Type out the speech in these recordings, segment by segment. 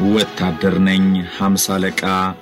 ወታደር ነኝ ሀምሳ አለቃ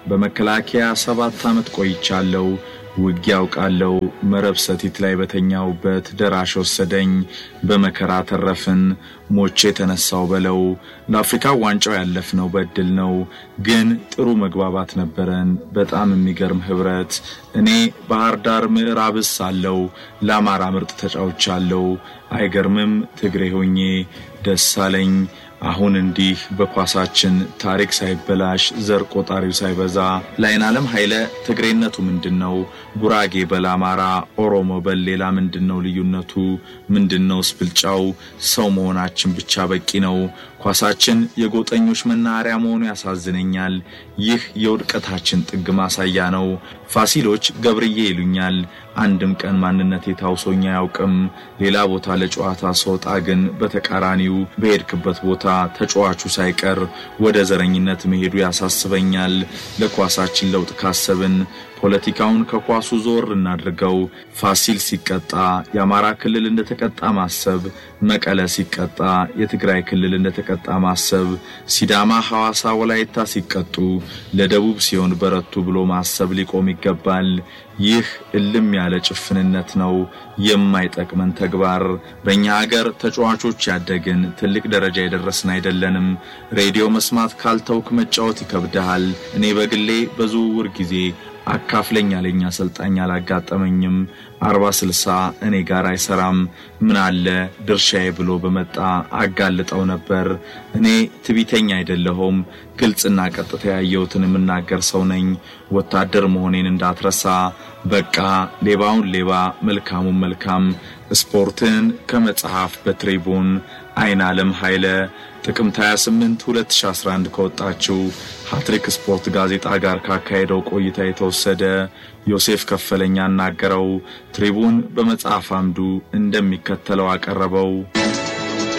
በመከላከያ ሰባት ዓመት ቆይቻለሁ። ውጊያ አውቃለሁ። መረብ ሰቲት ላይ በተኛውበት ደራሽ ወሰደኝ። በመከራ ተረፍን። ሞቼ የተነሳው በለው። ለአፍሪካ ዋንጫው ያለፍነው በእድል ነው፣ ግን ጥሩ መግባባት ነበረን። በጣም የሚገርም ህብረት። እኔ ባህር ዳር ምዕራብስ አለው ለአማራ ምርጥ ተጫውቻለሁ። አይገርምም? ትግሬ ሆኜ ደስ አለኝ። አሁን እንዲህ በኳሳችን ታሪክ ሳይበላሽ ዘር ቆጣሪው ሳይበዛ ላይን ዓለም ኃይለ ትግሬነቱ ምንድን ነው? ጉራጌ በል አማራ፣ ኦሮሞ በል ሌላ ምንድን ነው ልዩነቱ? ምንድን ነው ስብልጫው? ሰው መሆናችን ብቻ በቂ ነው። ኳሳችን የጎጠኞች መናኸሪያ መሆኑ ያሳዝነኛል። ይህ የውድቀታችን ጥግ ማሳያ ነው። ፋሲሎች ገብርዬ ይሉኛል። አንድም ቀን ማንነቴ ታውሶኝ አያውቅም። ሌላ ቦታ ለጨዋታ ስወጣ ግን በተቃራኒው በሄድክበት ቦታ ተጫዋቹ ሳይቀር ወደ ዘረኝነት መሄዱ ያሳስበኛል። ለኳሳችን ለውጥ ካሰብን ፖለቲካውን ከኳሱ ዞር እናድርገው። ፋሲል ሲቀጣ የአማራ ክልል እንደተቀጣ ማሰብ፣ መቀለ ሲቀጣ የትግራይ ክልል እንደተቀጣ ማሰብ፣ ሲዳማ፣ ሐዋሳ፣ ወላይታ ሲቀጡ ለደቡብ ሲሆን በረቱ ብሎ ማሰብ ሊቆም ይገባል። ይህ እልም ያለ ጭፍንነት ነው፣ የማይጠቅመን ተግባር። በእኛ ሀገር ተጫዋቾች ያደግን ትልቅ ደረጃ የደረስን አይደለንም። ሬዲዮ መስማት ካልተውክ መጫወት ይከብድሃል። እኔ በግሌ በዝውውር ጊዜ አካፍለኝ ያለኝ አሰልጣኝ አላጋጠመኝም። አርባ ስልሳ እኔ ጋር አይሰራም። ምን አለ ድርሻዬ ብሎ በመጣ አጋልጠው ነበር። እኔ ትቢተኛ አይደለሁም። ግልጽና ቀጥታ ያየሁትን የምናገር ሰው ነኝ። ወታደር መሆኔን እንዳትረሳ። በቃ ሌባውን ሌባ መልካሙን መልካም። ስፖርትን ከመጽሐፍ በትሪቡን አይን ዓለም ኃይለ ጥቅምት 28 2011 ከወጣችው ሀትሪክ ስፖርት ጋዜጣ ጋር ካካሄደው ቆይታ የተወሰደ ዮሴፍ ከፈለኛ አናገረው። ትሪቡን በመጽሐፍ አምዱ እንደሚከተለው አቀረበው።